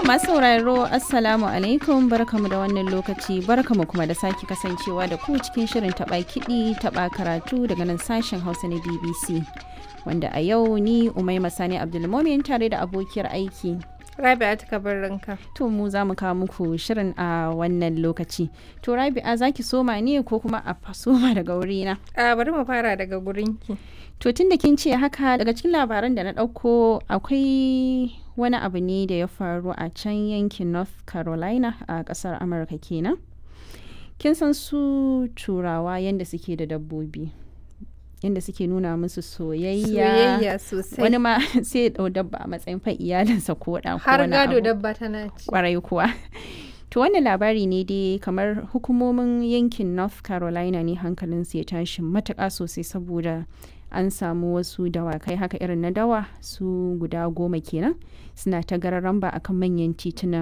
masu sauraro Assalamu alaikum barkamu da wannan lokaci barkamu kuma da sake kasancewa da ku cikin shirin taɓa kiɗi taɓa karatu daga nan sashen Hausa na BBC. Wanda a yau ni Umaima Sani Abdulmomin tare da abokiyar aiki. Rabi'a ta kabarinka. To mu za mu kawo muku shirin a wannan lokaci. To Rabi'a za ki soma ne ko kuma a soma daga wurina? A bari mu fara daga gurinki. To tun da kin ce haka daga cikin labaran da na ɗauko akwai wani abu ne da ya faru a can yankin North Carolina a ƙasar Amurka kenan. Kin san su turawa yadda suke da dabbobi. Yadda suke nuna musu soyayya. Soyayya sosai. Wani ma sai ya ɗau dabba a matsayin fa iyalinsa ko ɗan ko Har wani gado abu. dabba tana ci. kwarai kuwa to wannan labari ne dai kamar hukumomin yankin north carolina ne hankalinsu ya tashi matuƙa sosai saboda an samu wasu dawakai haka irin na dawa su guda goma kenan suna ta gararan ba akan manyan titunan